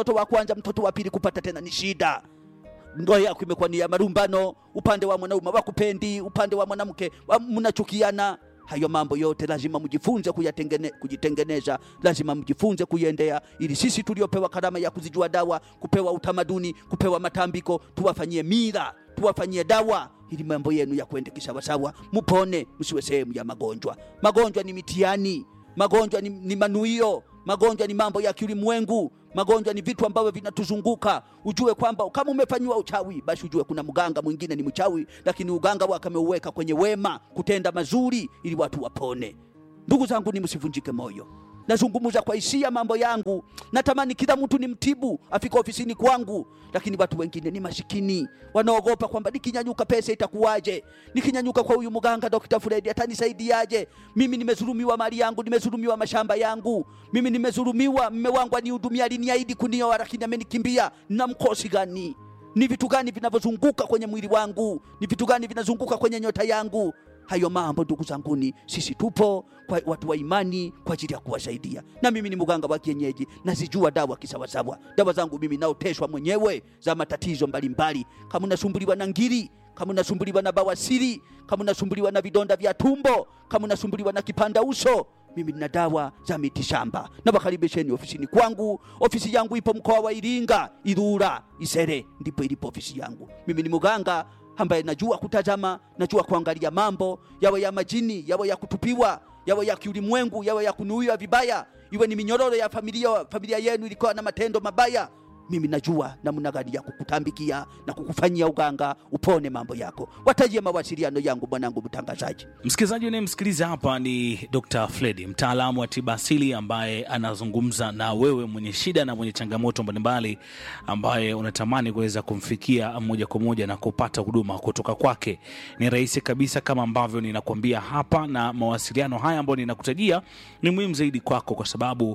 mtoto wa kwanza, mtoto wa pili kupata tena ni shida. Ndoa yako imekuwa ni ya marumbano, upande wa mwanaume wakupendi, upande wa mwanamke wa- mnachukiana. Hayo mambo yote lazima mjifunze kuyatengene, kujitengeneza, lazima mjifunze kuiendea, ili sisi tuliopewa karama ya kuzijua dawa, kupewa utamaduni, kupewa matambiko, tuwafanyie mila, tuwafanyie dawa, ili mambo yenu ya kwende kisawasawa, mupone, msiwe sehemu ya magonjwa. Magonjwa ni mitihani, magonjwa ni, ni manuio, magonjwa ni mambo ya kiulimwengu, magonjwa ni vitu ambavyo vinatuzunguka. Ujue kwamba kama umefanyiwa uchawi, basi ujue kuna mganga mwingine ni mchawi, lakini uganga wake ameuweka kwenye wema, kutenda mazuri ili watu wapone. Ndugu zangu, ni msivunjike moyo. Nazungumza kwa hisia mambo yangu, natamani kila mtu ni mtibu afika ofisini kwangu, lakini watu wengine ni masikini, wanaogopa kwamba nikinyanyuka pesa itakuwaje? Nikinyanyuka kwa huyu mganga Dr. Fred atanisaidiaje? Mimi nimezulumiwa mali yangu, nimezulumiwa mashamba yangu, mimi nimezulumiwa, mme wangu anihudumia, aliniahidi kunioa, lakini amenikimbia. Na mkosi gani? Ni vitu gani vinavyozunguka kwenye mwili wangu? Ni vitu gani vinazunguka kwenye nyota yangu? Hayo mambo ndugu zanguni, sisi tupo kwa watu wa imani kwa ajili ya kuwasaidia. Na mimi ni mganga wa kienyeji, nazijua dawa kisawasawa. Dawa zangu mimi naoteshwa mwenyewe za matatizo mbalimbali. Kama unasumbuliwa na ngiri, kama unasumbuliwa na bawasiri, kama unasumbuliwa na vidonda vya tumbo, kama unasumbuliwa na kipanda uso, mimi nina dawa za miti shamba. Na wakaribisheni ofisini kwangu. Ofisi yangu ipo mkoa wa Iringa, Ilula, Isere, ndipo ilipo ofisi yangu. Mimi ni mganga ambaye najua kutazama, najua kuangalia mambo yawe ya majini, yawe ya kutupiwa, yawe ya kiulimwengu, yawe ya kunuiwa vibaya, iwe ni minyororo ya familia, familia yenu ilikuwa na matendo mabaya. Mimi najua namna gani ya kukutambikia na kukufanyia uganga upone mambo yako. Watajie mawasiliano yangu, mwanangu mtangazaji. Msikilizaji unayemsikiliza hapa ni Dr. Fredi, mtaalamu wa tiba asili ambaye anazungumza na wewe mwenye shida na mwenye changamoto mbalimbali, ambaye unatamani kuweza kumfikia moja kwa moja na kupata huduma kutoka kwake. Ni rahisi kabisa kama ambavyo ninakwambia hapa, na mawasiliano haya ambayo ninakutajia ni muhimu zaidi kwako, kwa sababu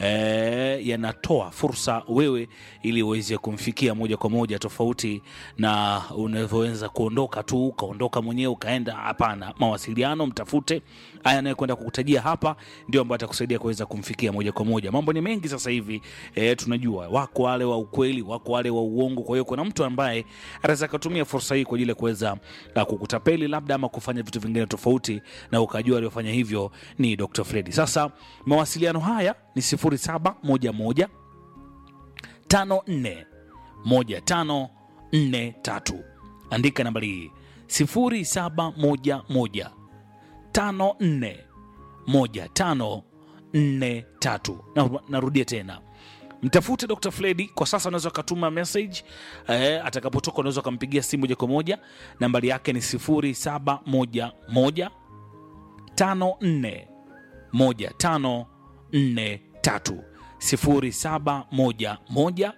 eh, yanatoa fursa wewe ili uweze kumfikia moja kwa moja, tofauti na unavyoweza kuondoka tu ukaondoka mwenyewe ukaenda. Hapana, mawasiliano mtafute. Haya anayekwenda kukutajia hapa ndio ambayo atakusaidia kuweza kumfikia moja kwa moja. Mambo ni mengi sasa hivi e, tunajua wako wale wa ukweli, wako wale wa uongo. Kwa hiyo kuna mtu ambaye anaweza akatumia fursa hii kwa ajili ya kuweza uh, kukutapeli labda ama kufanya vitu vingine tofauti, na ukajua aliyofanya hivyo ni Dr. Fredi. Sasa mawasiliano haya ni 0711 54 1543. Andika nambari hii 0711 54 1543. Na, narudia tena mtafute Dr. Fredi kwa sasa. Unaweza ukatuma message eh, atakapotoka unaweza ukampigia simu moja kwa moja. Nambari yake ni 0711 54 1543 0711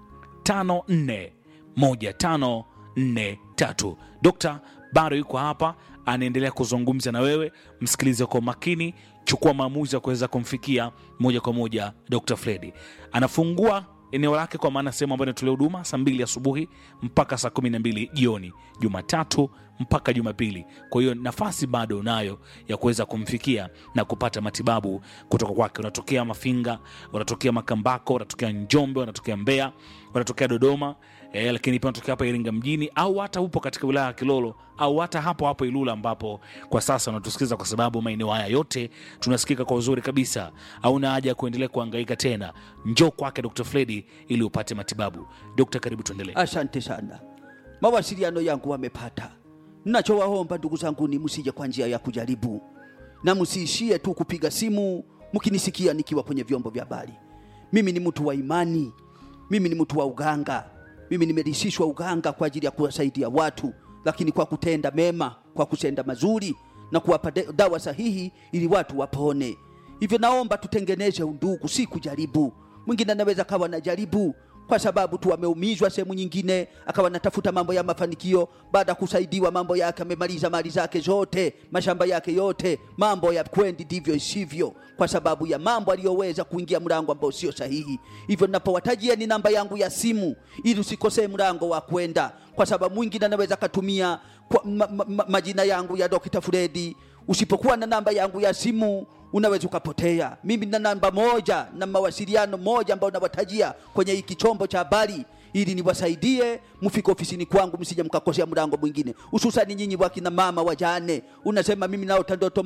541543. Dokta bado yuko hapa, anaendelea kuzungumza na wewe. Msikilize kwa makini, chukua maamuzi ya kuweza kumfikia moja kwa moja. Dr. Fredi anafungua eneo lake, kwa maana sehemu ambayo inatolea huduma saa mbili asubuhi mpaka saa kumi na mbili jioni, Jumatatu mpaka Jumapili. Kwa hiyo nafasi bado unayo ya kuweza kumfikia na kupata matibabu kutoka kwake. Unatokea Mafinga, unatokea Makambako, unatokea Njombe, unatokea Mbeya, unatokea Dodoma e, lakini pia unatokea hapa Iringa mjini, au hata upo katika wilaya ya Kilolo au hata hapo hapo Ilula, ambapo kwa sasa unatusikiliza, kwa sababu maeneo haya yote tunasikika kwa uzuri kabisa. Hauna haja ya kuendelea kuhangaika tena, njoo kwake Dr. Fredi ili upate matibabu. Dokta, karibu tuendelee. Asante sana. Mawasiliano yangu wamepata. Nachowaomba ndugu zangu ni msije kwa njia ya kujaribu, na msiishie tu kupiga simu mkinisikia nikiwa kwenye vyombo vya habari. Mimi ni mtu wa imani, mimi ni mtu wa uganga, mimi nimerisishwa uganga kwa ajili ya kuwasaidia watu, lakini kwa kutenda mema, kwa kutenda mazuri na kuwapa de- dawa sahihi ili watu wapone. Hivyo naomba tutengeneze undugu, si kujaribu. Mwingine anaweza kawa na jaribu kwa sababu tu ameumizwa sehemu nyingine, akawa anatafuta mambo ya mafanikio. Baada ya kusaidiwa mambo yake, amemaliza mali zake zote, mashamba yake yote, mambo ya kwendi ndivyo isivyo, kwa sababu ya mambo aliyoweza kuingia mlango ambao sio sahihi. Hivyo ninapowatajia ni namba yangu ya simu, ili usikosee mlango wa kwenda, kwa sababu mwingine anaweza akatumia kwa, ma, ma, ma, majina yangu ya Dr. Fredi. Usipokuwa na namba yangu ya simu unaweza ukapotea. Mimi na namba moja na mawasiliano moja ambayo nawatajia kwenye hiki chombo cha habari ili niwasaidie mfike ofisini kwangu, msije mkakosea mlango mwingine, hususani nyinyi wakina mama wajane. Unasema mimi naota ndoto